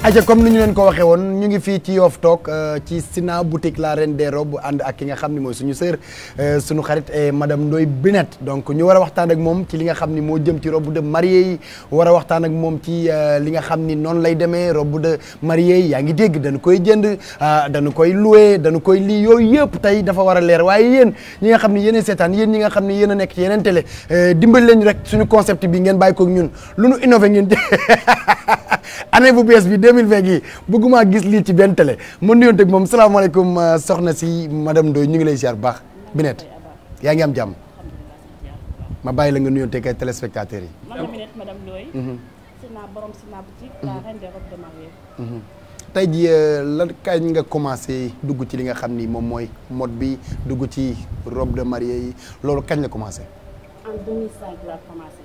aja comme ni ñu leen ko waxee woon ñu ngi fii ci Yoff Talk ci Sina boutique la reine des robes ànd ak ki nga xam ni mooy suñu sœur suñu xarit et madame Ndoye Binette donc ñu war a waxtaan ak moom ci li nga xam ni moo jëm ci robe de mariée yi war a waxtaan ak moom ci li nga xam ni noonu lay demee robe de mariée yi yaa ngi dégg dañu koy jënd dañu koy loué dañu koy lii yooyu yëpp tey dafa war a leer waaye yéen ñi nga xam ni yéen seetaan yéen ñi nga xam ni yéen a nekk ci yeneen télé dimbali leen rek suñu concept bi ngeen bàyyi ko ak ñun lu nu innové ngeen année bu bees bi 2020 gi bëgguma gis lii ci benn télé ma nuyoon ak moom salaamaaleykum soxna si madame Ndoye ñu ngi lay ziar bu baax Binette yaa ngi am jàmm ma bàyyi la nga nuyoon ak ay téléspectateurs yi. man la Binette madame Ndoye. Sina borom Sina boutique. la reine des robes de mariée. tey jii lan kañ nga commencé dugg ci li nga xam ni moom mooy mode bi dugg ci robe de mariée yi loolu kañ la commencé. en 2005 laa commencé.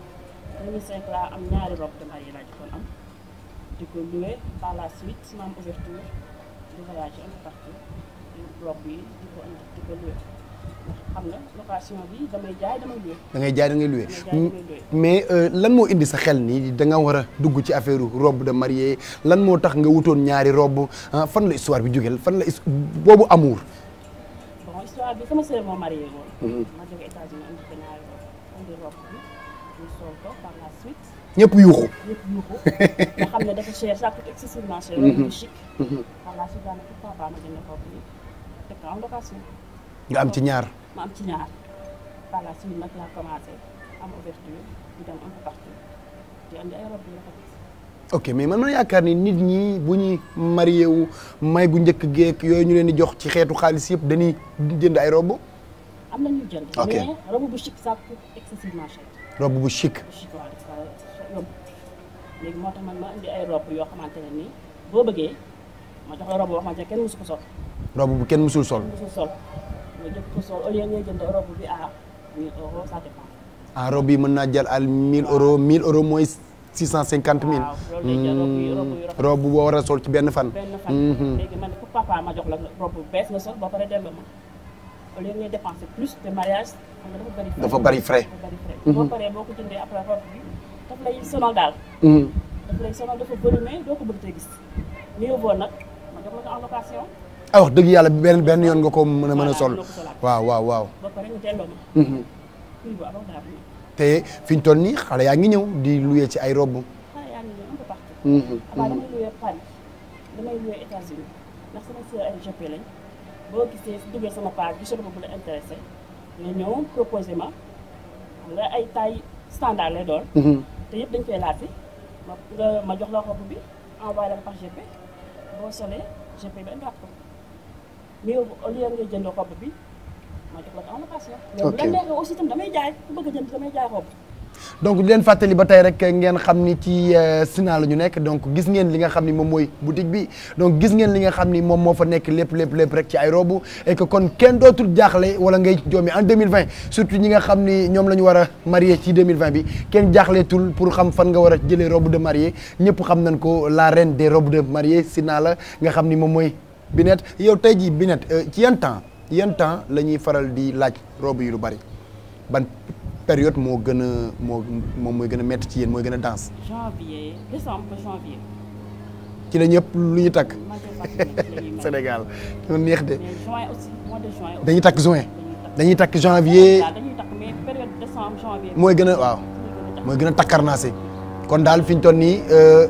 2005 laa am ñaari robe de mariée laa jëkkoon am. di ko loué par la suite ma am ouverture di voyager un peu partout di robe yi di ko indi di ko loué ndax xam nga location bi damay jaay damay loué. da ngay jaay da ngay loué damay jaay damay loué. mais lan moo indi sa xel nii da nga war a dugg ci affaire robe de mariée lan moo tax nga wutoon ñaari robe fan la histoire bi jógeel fan la his- boobu amour. bon histoire bi sama sœur moo marié woon. ma jóge États-Unis indi ko ñaari robe indi robe bi ñu sol ko par la suite. ñëpp yuuxu. yëpp yuuxu nga xam ne dafa cher ça coûte excessivement cher. robe bu chic. par la suite daanaka pourquoi pas ma jënd robe bi teg ko en location. nga am ci ñaar. ma am ci ñaar par la suite nag laa commencé am ouverture di dem un peu partout di andi ay robe yu rafet. ok mais man man yaakaar ni nit ñi bu ñuy marié wu may gu njëkk geek yooyu ñu leen di jox ci xeetu xaalis yëpp dañuy jënd ay robe am na ñuy jënd. Ok. mais robe bu chic ça coûte excessivement cher. robe bu chic. bu chic waaw dafa yomb léegi moo tax man ma indi ay robe yoo xamante ne nii boo bëggee ma jox la robe boo xamante ne kenn mësu ko sol. robe bu kenn mësul sol. mësul sol nga jëkk ko sol au lieu ngay jënd robe bi à 1000 euros ça dépend. ah robe yi mën naa jël al 1000 euros 1000 euros mooy 650 000. waaw loolu lay jël robe yu robe yu rafet. robe boo war a sol ci benn fan. benn fan. léegi man pour papa ma jox la robe bu bees nga sol ba pare delloo ma au lieu ngay dépenser plus de mariage xam nga dafa bari frais. Dafa bari frais. dafa bari frais. boo paree boo ko jëndee après robe bi daf lay sonal daal. daf lay sonal dafa volumé doo ko bëgg te gis mieux vaut nag ma jox la ko en location ah wax dëgg yàlla benn benn yoon nga ko mën a mën a sol. Voilà, loo ko solaat. waaw waaw waaw. ba pare nga delloo ma. prix bu abordable la. te fi ñu toll nii xale yaa ngi ñëw di loué ci ay robe. xale yaa ngi ñëw un peu partout. avant damay loué Paris damay loué États-Unis ndax sama sœur ay GP lañ boo gisee duggee sama page gisoo ko bu la intéressé nga ñëw proposé ma xam nga ay taille standard lay doon. te yëpp dañ koy laajte ma nga ma jox la robe bi envoyé la ko par GP boo solee GP bi indiwaat ko mais au lieu ngay jënd robe bi ma jox la ko en location. mais bu la Ok. neexee aussi itam damay jaay ku bëgg a jënd damay jaay robe. donc di leen fàttali ba tey rek ngeen xam ni ci euh, Sina la ñu nekk donc gis ngeen li nga xam ni moom mooy boutique bi donc gis ngeen li nga xam ni moom moo fa nekk lépp lépp lépp rek ci ay robe et que kon kenn dootul jaaxle wala ngay joomi en 2020 surtout ñi nga xam ni ñoom la ñu war a marié ci 2020 bi kenn jaaxleetul pour xam fan nga war a jëlee robe de mariée ñëpp xam nañ ko la reine des robes de mariée Sina la nga xam ni moom mooy Binette yow tey jii Binette euh, ci yan temps yan temps la ñuy faral di laaj robe yi lu bari ban période moo gën a moo moom mooy gën a métti ci yéen mooy gën a danse janvier décembre ba janvier ci la ñëpp lu ñu takk majeure partie nag ci la ñuy may. Sénégal ñoo neex de mais juin aussi mois de juin aussi. dañuy takk juin dañuy takk. dañuy takk janvier waaw dañuy takk mais période décembre janvier. mooy gën a waaw mooy mooy gën a takkarnaase kon daal fi ñu toll nii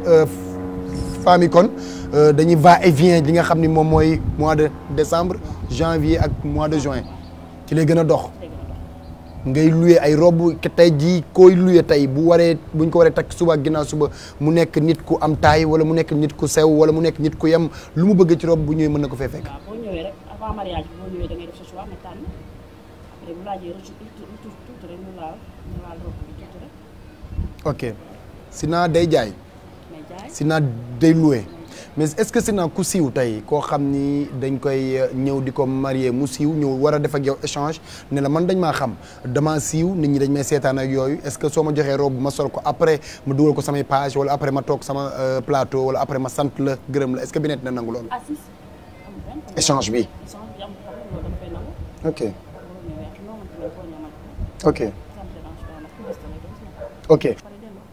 femmes yi kon euh, dañuy va et vient li nga xam ni moom mooy mois de décembre janvier ak mois de juin ci lay gën a dox ngay loué ay robe ke tey jii koy loué tey bu waree buñ ko waree takk suba ak ginnaaw suba mu nekk nit ku am taay wala mu nekk nit ku sew wala mu nekk nit ku yem lu mu bëgg ci robe bu ñëwee mën na ko fee fekk. waaw boo ñëwee rek avant mariage bi boo ñëwee da ngay def sa choix nga tànn après bu laajee rëcc tuuti tuuti rek ñu laal ñu laal robe bi tuuti rek ok Sina day jaay mais jaay. Sina day loué mais est-ce que Sina ku siiw tey koo xam ni dañ koy euh, ñëw di ko marié mu siiw ñëw war a def ak yow échange ne la man dañ maa xam dama siiw nit ñi dañ may seetaan ak yooyu est-ce que soo ma joxee robe ma sol ko après ma dugal ko samay page wala après ma toog sama euh, plateau wala après ma sant la gërëm la est-ce que Binette na nangu loolu. ah si si amul benn problème. échange bi. échange bi amul problème loolu dama koy nangu. ok boo ñëwee ak noo mënti ne boo ñëwee man ko ok ça me dérange pas nag ku gis tamit dama si nekk. ok pare delloo.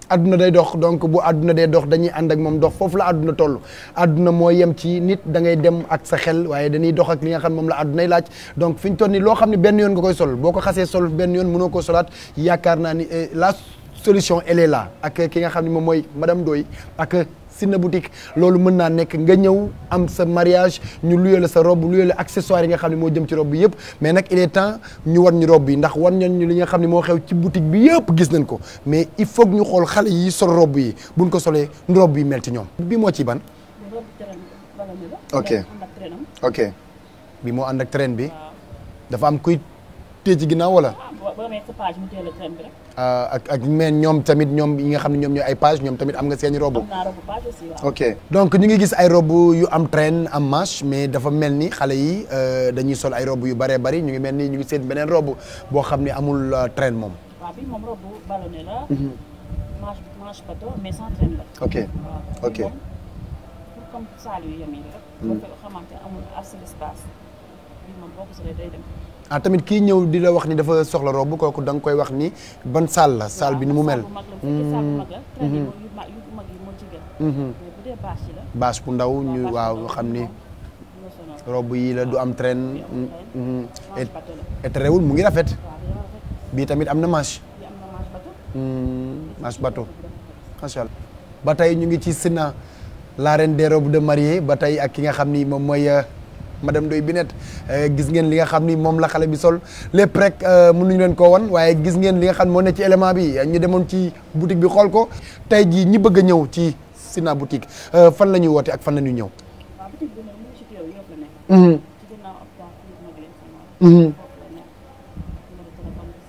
àdduna day dox donc bu àdduna day dox dañuy ànd ak moom dox foofu la àdduna toll àdduna moo yem ci nit da ngay dem ak sa xel waaye dañuy dox ak li nga xam moom la àddunay laaj donc fi ñu toll nii loo xam ne benn yoon nga koy sol boo ko xasee sol benn yoon mënoo ko solaat yaakaar naa ni la solution elle est là ak ki nga xam ne moom mooy madame Ndoye ak Sina boutique loolu mën naa nekk nga ñëw am sa mariage ñu luyee la sa robe luyee la accessoire yi nga xam ne moo jëm ci robe bi yëpp mais nag il est temps ñu wan ñu robe bi ndax wan ñu li nga xam ne moo xew ci boutique bi yëpp gis nañ ko mais il faut que ñu xool xale yi sol robe yi buñ ko solee nu robe bi mel ci ñoom. bi moo ci ban. robe train ballonné la. ok ànd ak trainam. ok bi moo ànd ak train bi waaw dafa am kuy téye ci ginnaaw wala. ah boo boo amee sa page mu teel a train bi rek. ak ak mais ñoom tamit ñoom yi nga xam ne ñoom ñooy ay page ñoom tamit am nga seeni robe. am naa robe page aussi waaw. ok donc ñu ngi gis ay robe yu am traîne am manche mais dafa mel ni xale yi euh, dañuy sol ay robe yu bëree bëri ñu ngi mel ni ñu ngi seen beneen robe boo xam ne amul euh, traîne moom. waaw bi moom robe ballonné la. manche manche bateau mais sans train la. ok waaw ok. bi moom pour comme saal yu yem yi rek. boo ko xamante ne amul assez d'espace bi moom boo ko solee day dem. ah tamit kii ñëw di la wax ni dafa soxla robe kooku da nga koy wax ni ban salle la salle bi ni mu mel. saal bu mag la bu fekkee saal bu mag la. train yi moo- yu mag yu mag yi moo ci gën. mais bu dee bâche yi la. bâche bu ndaw ñu bâche waaw bu nga ndaw xam ni moom dina sonal. robe yi la du am traîne. bi amul train. mhm. et manche bateau la. et terewul mu ngi rafet waaw dina rafet. bii tamit am na manche. bi am na manche bateau. Hmm, manche bateau macha allah ba tey ñu ngi ci Sina la reine des robes de mariée ba tey ak ki nga xam ni moom mooy euh, madame Ndoye Binette Euh, gis ngeen li nga xam ni moom la xale bi sol lépp rek euh, mënuñu leen ko wan waaye gis ngeen li nga xam moo ne ci élément bi ñu demoon ci boutique bi xool ko tey jii ñi bëgg a ñëw ci Sina boutique euh, fan la ñuy woote ak fan la ñuy ñëw. waaw boutique bi nag mu ngi ci teew yëpp la nekk. Mhm, ci ginnaaw hôpital Philippe Maguilène Senghor. mhm, foofu la nekk. numéro téléphone bi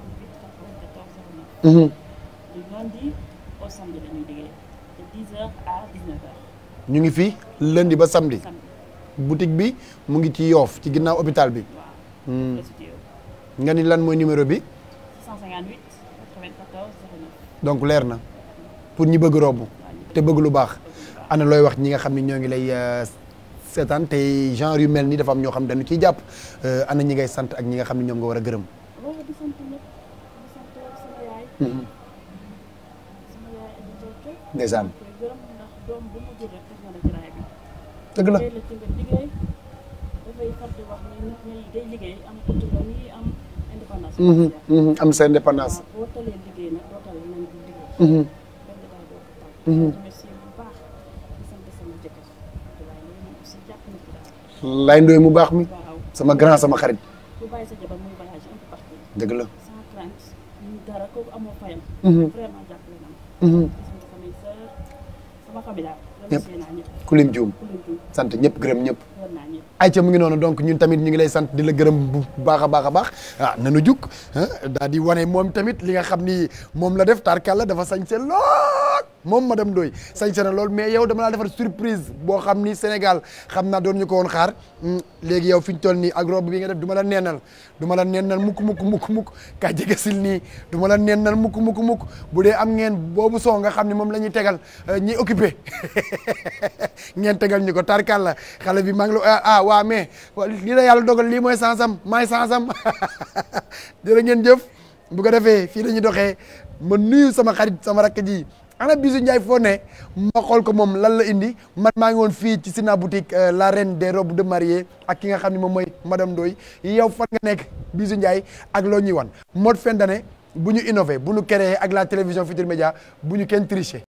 658 94 09. mhm. du lundi au samedi la ñuy liggéey de 10h à 19h. ñu ngi fi lundi ba samedi samedi boutique bi mu ngi ci yoof ci ginnaaw hôpital bi waaw. Hmm. la ci teew. nga ni lan mooy numéro bi 658 94 09. donc leer na pour ñi bëgg robb te bëgg lu baax ana looy wax ñi nga xam ne ñoo ngi lay euh, seetaan te genre yu mel ni dafa am ñoo xam dañu ciy jàpp euh, ana ñi ngay sant ak ñi nga xam ne ñoom nga war a gërëm. loolu di sant ñëpp di sant sama yaay. sama yaay Adi Diop. ndeysaan koy gërëm ndax doom bu mu jur rek teg na la ci raay bi. dëgg la liggéey la ci nga liggéey dafay far di wax ni nit ñi day liggéey am autonomie am indépendance. Mhm, mhm, am sa indépendance. waaw boo talee liggéey nag doo tal nañ di liggéey. Mhm, benn détail doo ko tal. remercier bu baax di sant sama jëkkër waaye loolu moom aussi jàpp na ci daal. lay ndoy mu baax mi waaw sama grand sama xarit bu bàyyi sa jabar muy voyage un peu partout dëgg la. sans crainte ñu dara kooku amoo fayam. Mhm. vraiment jàppale na ma. Mhm. gis nga samay sœur sama famille daal. remercier naa ñëpp ku lim juum ku leen tudd sant ñëpp gërëm ñëpp. war naa ñëpp. ayca mu ngi noonu donc ñun tamit ñu ngi lay sant di la gërëm bu baax a baax a baax ah nanu jug daal di wane moom tamit li nga xam ni moom la def tarkalla dafa sañse lool moom madame Ndoye sañse na lool mais yow dama laa defar surprise boo xam ni Sénégal xam naa doon ñu ko woon xaar Hmm, léegi yow fi ñu toll nii ak robe bi nga def du ma la neenal du ma la neenal mukk mukk mukk mukk kaa jege sil nii du ma la neenal mukk mukk mukk bu dee am ngeen boobu soo nga xam ni moom la ñuy tegal euh, ñi occupé ngeen tegal ñu ko tarkalla xale bi maa ngi la ah waa mais wa- lii la yàlla dogal lii mooy sansam maay sansam jërë ngeen jëf bu ko defee fii la ñuy doxee ma nuyu sama xarit sama rakk ji ana Bijou Ndiaye foo ne ma xool ko moom lan la indi man maa ngi woon fii ci Sina boutique euh, la reine des robes de mariée ak ki nga xam ne moom mooy madame Ndoye yow fan nga nekk Bijou Ndiaye ak loo ñuy wan mode fin d'année bu ñu innové bu ñu créé ak la télévision Futurs Médias bu ñu kenn triché